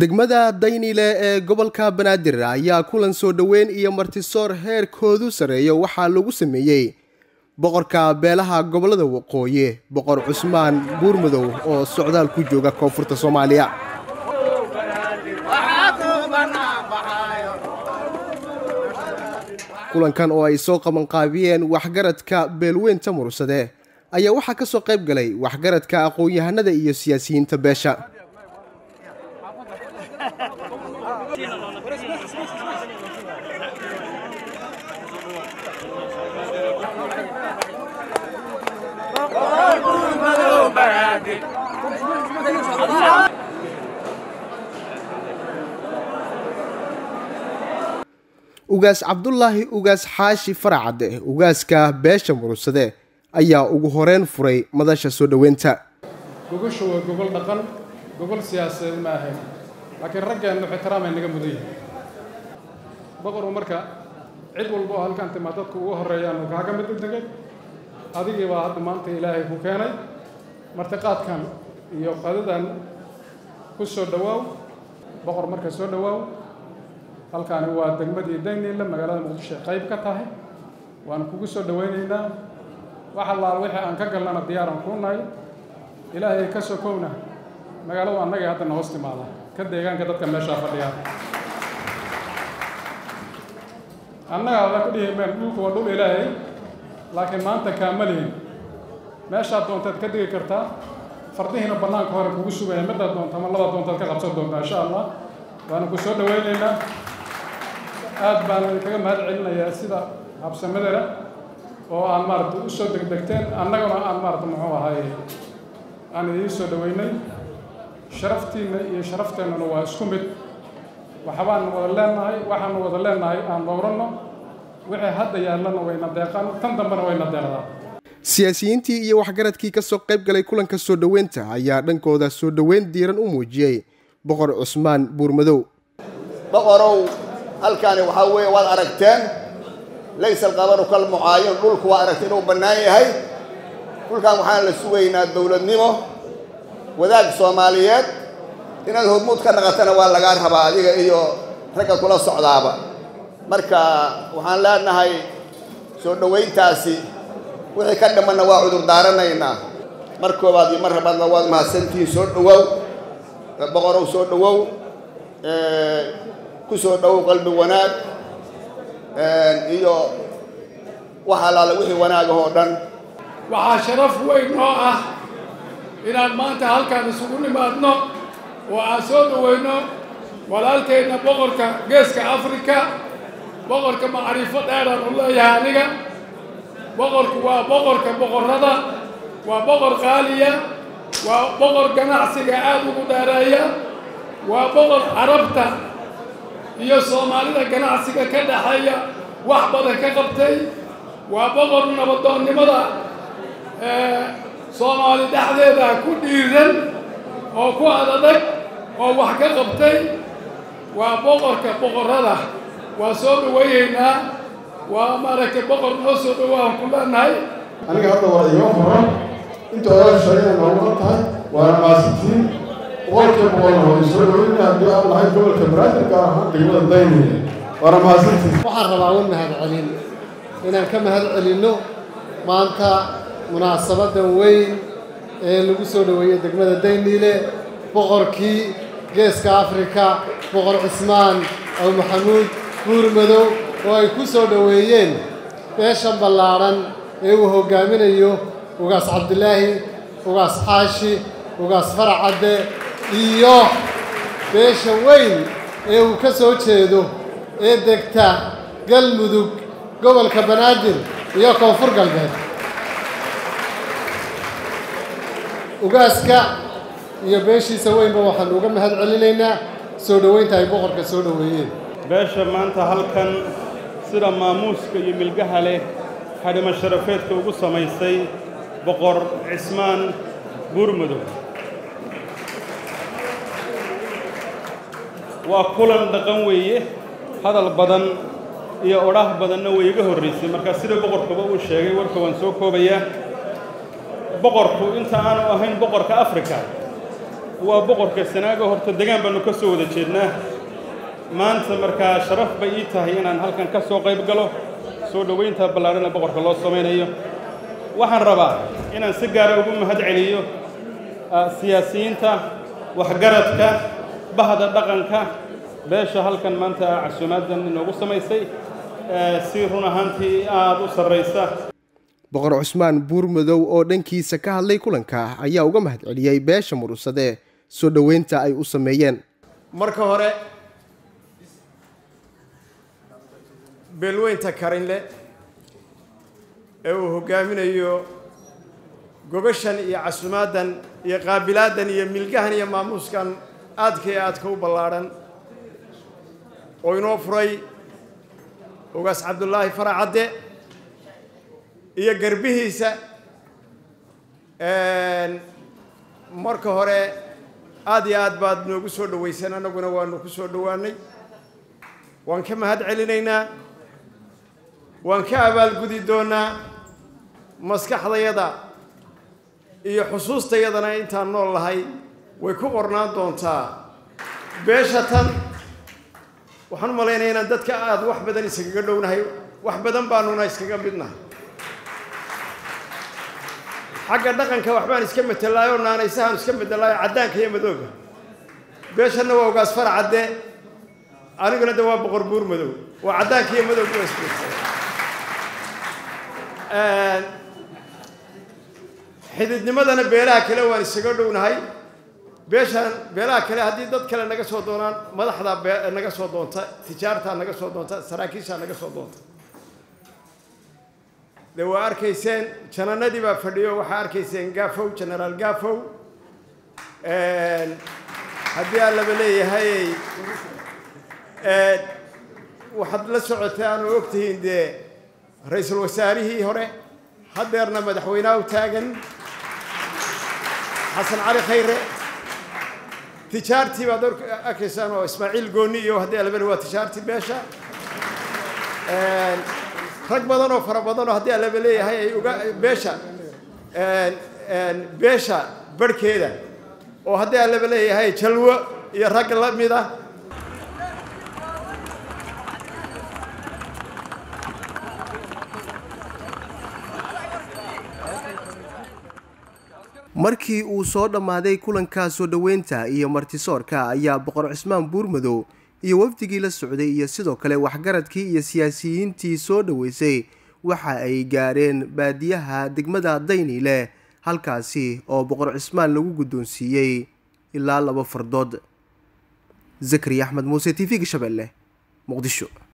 degmada daynile ee gobolka banaadir ayaa kulan soo dhoweyn iyo martisoor heerkoodu sarreeyo waxaa lagu sameeyey boqorka beelaha gobollada waqooyi boqor cusmaan buurmadow oo socdaal ku jooga koonfurta soomaaliya kulankan oo ay soo qabanqaabiyeen waxgaradka beelweynta murursade ayaa waxaa ka soo qayb galay waxgaradka aqoon-yahanada iyo siyaasiyiinta beesha ugaas cabdulaahi ugaas xaashi faracadde ugaaska beesha murursade ayaa ugu horeyn furay madasha soo dhoweynta gogoshu waa gogol dhaqan gogol siyaasadeed ma ahayn laakiin raggeennu ixtiraamay naga mudan yihin boqoru marka cid walba oo halkaan timaa dadku ugu horreeyaanu kaaga mid degay adigii baa hadda maanta ilaahay ku keenay martiqaadkan iyo qadadan ku soo dhowaaw boqor marka soo dhowaaw halkaani waa degmadii dayniile magaalada muqdisho qayb ka tahay waanu kugu soo dhowaynaynaa wax allaal wixii aan ka galnana diyaaran kuu nahay ilaahay ka sokowna magaaladu annagay haddana hoos timaada ka deegaanka dadka meeshaa fadhiya annaga ada ku dhihi meen dhulku waa dhul ilaahay laakiin maanta kaama lihin meeshaad doontaad ka degi kartaa fardihiina bannaanka hore kugu sugaya midaad doonta ama labaad doontaad ka qabsan doontaa insha allah waanu ku soo dhowaynaynaa aad baan idinkaga mahad celinayaa sida habsamadana oo aan maaragta u soo degdegteen annaguna aan maaragta muxuu ahaye aan idiin soo dhoweynay sharaftiinna iyo sharafteenuna waa isku mid waxbaan wada leenahay waxaanu wada leenahay aan dhowranno wixii hadda yaallana wayna deeqaan tan dambena wayna deeqdaa siyaasiyiintii iyo waxgaradkii ka soo qayb galay kulanka soo dhoweynta ayaa dhankooda soo dhoweyn diiran u muujiyey boqor cusmaan buurmadow boqorow halkaani waxaa weeye waad aragteen laysa alqabaru kal mucaayin dhulku waa aragtay inuu bannaan yahay dhulkan waxaan la sugaynaa dowladnimo wadaag soomaaliyeed inaad hormuud ka naqatana waa lagaa rabaa adiga iyo ragga kula socdaaba marka waxaan leenahay soo dhowayntaasi wixii ka dhimanna waa cudur daaranaynaa mar koobaad iyo mar labaadna waad mahadsantihiin soo dhowow boqorow soo dhowow ku soo dhowow qalbi wanaag iyo wax allaale wixii wanaagahoo dhan waxaa sharaf weyn oo ah inaan maanta halkaan isugu nimaadno oo aan soo dhoweyno walaalkeenna boqorka geeska afrika boqorka macrifo dheeraan u leeyahay aniga boqorku waa boqorka boqorrada waa boqor qaaliya waa boqor ganacsiga aad ugu dheereeya waa boqor carabta iyo soomaalida ganacsiga ka dhexeeya wax badan ka qabtay waa boqor nabadoonnimada soomaali dhexdeeda ku dhiiran oo ku adadag oo wax ka qabtay waa boqorka boqorrada waa soo dhawaynaynaa waa maaragtay boqor noo soo dhowaan ku leenahay aniga hadda waa iga furan inta odaal shaqeeya nooga tahay waana maasintiin boqolkiiba boqolna waa soo dhoweyna haddii aan lahay gobolka banaadir gaar ahaan degmada dayniya waana maasintiin waxaan rabaa un mahad celin inaan ka mahad celinno maanta munaasabadan weyn ee lagu soo dhoweeyey degmada dayniile boqorkii geeska afrika boqor cismaan aw maxamuud buurmadow oo ay ku soo dhoweeyeen beeshan ballaadhan ee uu hoggaaminayo ugaas cabdilaahi ugaas xaashi ugaas faracadde iyo beesha weyn ee uu ka soo jeedo ee degta galmudug gobolka banaadir iyo koonfur galbeed ugaaska iyo beeshiisa weynba waxaanu uga mahad celinaynaa soo dhoweynta ay boqorka soo dhoweeyeen beesha maanta halkan sida maamuuska iyo milgaha leh xadhimo sharafeedka ugu samaysay boqor cismaan buurmadow waa kulan dhaqan weeye hadal badan iyo odhaah badanna way iga horraysay markaa sida boqorkuba uu sheegay warka waan soo koobayaa boqorku inta aanu ahayn boqorka afrika waa boqorka sanaago horta degaan baannu ka soo wada jeednaa maanta markaa sharaf bay ii tahay inaan halkan ka soo qayb galo soo dhowaynta ballaadhan ee boqorka loo samaynayo waxaan rabaa inaan si gaara ugu mahad celiyo siyaasiyiinta waxgaradka bahda dhaqanka beesha halkan maanta casuumaadan inoogu samaysay si run ahaantii aada u sarraysa boqor cusmaan buurmadow oo dhankiisa ka hadlay kulanka ayaa uga mahad celiyey beesha murursade soo dhoweynta ay u sameeyeen marka hore beelweynta karinle ee uu hoggaaminayo gogashan iyo casumaaddan iyo qaabilaaddan iyo milgahan iyo maamuuskan aadka iyo aadka u ballaadhan oo inoo furay ugaas cabdullaahi faracadde iyo garbihiisa marka hore aad iyo aad baad noogu soo dhowayseen annaguna waanu ku soo dhowaannay waan ka mahad celinaynaa waan ka abaalgudi doonnaa maskaxdayada iyo xusuustayadana intaan nool lahay way ku qornaan doontaa beesha tan waxaan u malaynaya inaan dadka aada wax badan iskaga dhownahay wax badan baanuna iskaga midnahay xagga dhaqanka waxbaan iska matelaayoo naanaysahaan iska medelaayo caddaanka iyo madooga beeshanna waa ugaas faracadde aniguna de waa boqor buur madow waa caddaanka iyo madowga waa isbeegsa xididnimadana beelaha kale waan isaga dhownahay beeshaan beelaha kale haddii dad kale naga soo doonaan madaxdaa naga soo doonta tijaartaa naga soo doonta saraakiishaa naga soo doonta de waa arkayseen jananadii baa fadhiyo waxaa arkayseen gaafow genaraal gaafow haddii aan laba leeyahay waxaad la socotaan oo ogtihiin dee ra-iisul wasaarihii hore haddeerna madaxweynaha u taagan xasan cali khayre tijaartii baad arkaysaan oo ismaaciil gooni iyo haddii alabale waa tijaartii beesha rag badan oo fara badan oo haddii alaba leeyahay ay uga beesha beesha barhkeeda oo haddii alaba leeyahay jalwo iyo rag la mid ah markii uu soo dhammaaday kulanka soo dhoweynta iyo martisoorka ayaa boqor cismaan buurmadow iyo wafdigii la socday iyo sidoo kale waxgaradkii iyo siyaasiyiintii soo dhoweysay waxa ay gaareen baadiyaha degmada dayniile halkaasi oo boqor cismaan lagu guddoonsiiyey ilaa laba fardood zakariya axmed muuse t v-ga shabeelle muqdisho